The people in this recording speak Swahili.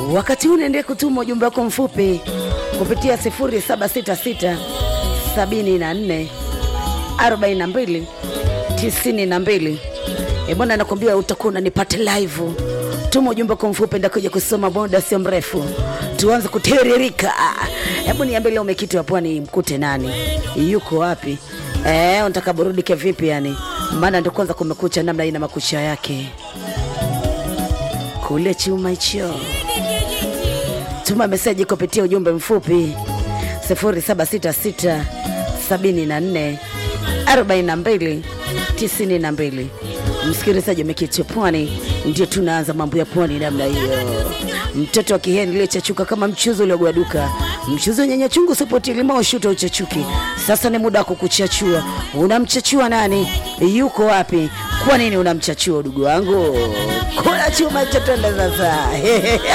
Wakati huu unaendelea kutuma ujumbe wako mfupi kupitia 0766 74 42 92. E bwana, nakwambia utakuwa unanipata live. Tuma ujumbe wako mfupi, ndakuja kusoma muda sio mrefu, tuanze kutiririka. Hebu niambie leo umekiti wa pwani mkute nani, yuko wapi? Eh, unataka burudike vipi yani? Maana ndio kwanza kumekucha, namna ina makucha yake kule chuma hicho. Tuma meseji kupitia ujumbe mfupi 0766 74 42 92. Msikilizaji umeketi pwani, ndio tunaanza mambo ya pwani namna hiyo. Mtoto wa kiheni iliyochachuka kama mchuzi uliogwaduka, mchuzi wenye nyanya chungu usipoti limao shuta uchachuki. Sasa ni muda wa kukuchachua. Unamchachua nani? Yuko wapi? Kwa nini unamchachua, udugu wangu? Kula chuma hicho, twende sasa.